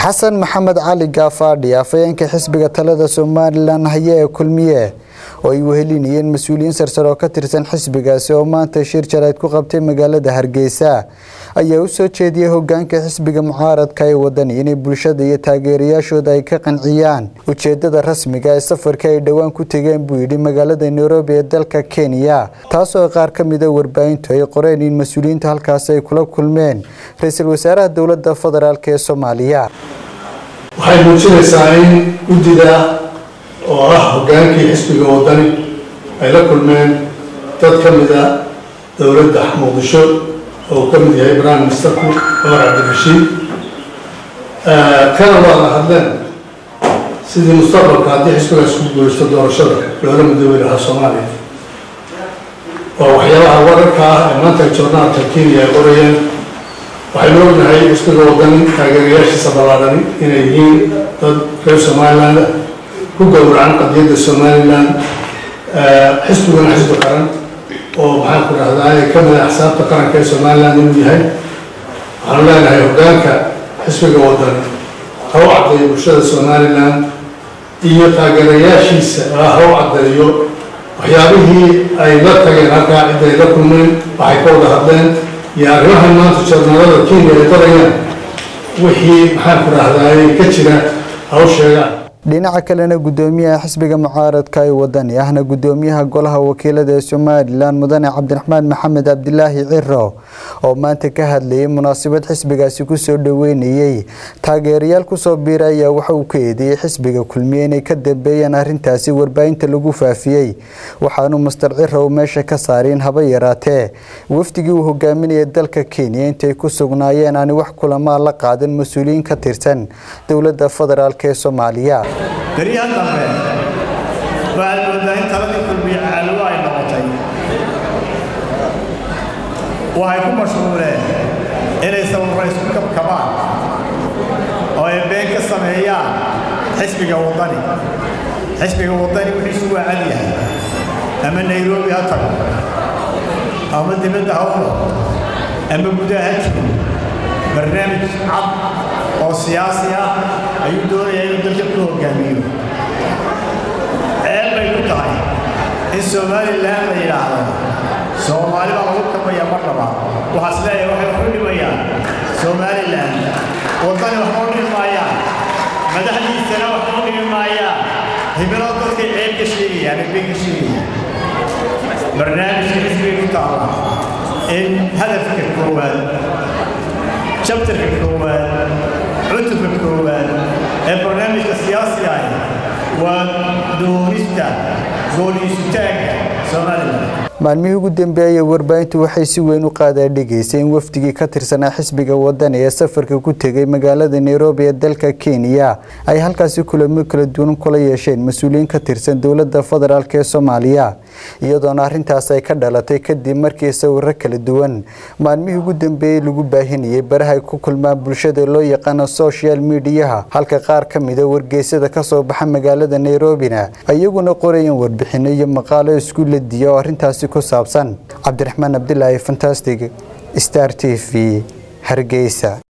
xasan maxamed cali gaafaadhi afhayeenka xisbiga talada somalilan haya ee kulmiye oo ay wehelinayeen mas-uuliyiin sarsare oo ka tirsan xisbigaasi oo maanta shir jarayd ku qabtay magaalada hargeysa ayaa u soo jeediyey hogaanka xisbiga mucaaradka ee wadani inay bulshada iyo taageerayaashooda ay ka qanciyaan ujeedada rasmiga ee safarka ay dhowaan ku tegeen buu yidhi magaalada nairobi ee dalka kenya taasoo qaar ka mida warbaahintu ay qoreen in mas-uuliyiinta halkaasi ay kula kulmeen ra-iisul wasaaraha dowlada federaalk ee soomaaliya waxay muujinaysaa in guddida oo ah hogaankii xisbiga wadani ay la kulmeen dad ka mida dowladda muqdisho oo uu ka mid yahay prime ministerku cumar cabdirashiid kana waa la hadleen sidii mustaqbalka haddii xisbigaas ku guulaysto doorashada loola midoobi lahaa soomaaliya waa waxyaabaha wararka ah ee maanta joornaalka kenya ay qorayeen waxaynu ognahay xisbiga wadani taageerayaashiisa ballaadhani inay yihiin dad reer somaliland ku gowracan qadiyadda somalilan xisbiguna xisbi qaran oo maxaan ku dhahdaa ka mida axsaabta qaranka ee somalilan inuu yahay waxaanu leenahay hogaanka xisbiga wadani ha u caddeeyo bulshada somalilan iyo taageerayaashiisa ha u caddeeyo waxyaabihii ay la tageen halkaa cidda ay la kulmeen waxay ka wada hadleen iyo arrimahan maanta joornaalada kenya ay qorayaan wixii maxaan ku dhahdaa ka jira ha u sheegaan dhinaca kalena gudoomiyaha xisbiga mucaaradka ee wadani ahna gudoomiyaha golaha wakiilada ee somalilan mudane cabdiraxmaan maxamed cabdilaahi ciro oo maanta ka hadlayay munaasabad xisbigaasi kusoo dhaweynayey taageerayaal kusoo biira ayaa waxa uu ka eedeeyey xisbiga kulmiye inay ka dambeeyeen arintaasi warbaahinta lagu faafiyey waxaanu master ciro meesha ka saaray in haba yaraatee wafdigii uu hogaaminayay dalka kenya intay ku sugnaayeen aani wax kulamaa la qaadan mas-uuliyiin ka tirsan dowlada federaalk ee soomaaliya beryahan dambe waxaad moodaa in taladii kulmiye caalamo ay noqotay waxay ku mashquuleen inay sawirro isku kabkabaan oo ay been ka sameeyaan xisbiga waddani xisbiga waddani wixiisu waa cad yahay ama nairobi ha tago ama dibadda ha u noqdo ama gudaha ha jiro barnaamij cad oo siyaasi ah ayuu doonayaa inuu dalka ku hogaamiyo ceeb bay ku tahay in somalilan la yidhaahdo soomaali baa lagu kabaya mar labaad waxaas leeyahay waxay waxu dhimayaan somalilan waddani waxba u dhimi maayaan madaxdiisana waxba u dhimi maayaan himilada dadkay ceeb ka sheegayaan ee bay ka sheegayaan barnaamijka xisbiga ku taala in hadafka koowaad jabtarka koowaad cutubka koowaad ee barnaamijka siyaasiga ah waa doonista gooliisutaanka somalilan maalmihii ugu dambeeyay warbaahintu waxay si weyn u qaadaadhigaysay in wafdigii ka tirsanaa xisbiga wadani ee safarka ku tegay magaalada nairobi ee dalka kenya ay halkaasi kulamo kala duwan kula yeesheen mas-uuliyiin ka tirsan dowlada federaalk ee soomaaliya iyadoona arintaas ay ka dhalatay kadib markii sawiro kala duwan maalmihii ugu dambeeyey lagu baahinayay baraha ay ku kulmaan bulshada loo yaqaano social mediyaha halka qaar ka mida wargeysada kasoo baxa magaalada nairobina iyaguna qorayeen warbixino iyo maqaalo isku ladiya oo arintaasi ku saabsan cabdiraxmaan cabdilaahi fantastic star t v hargeysa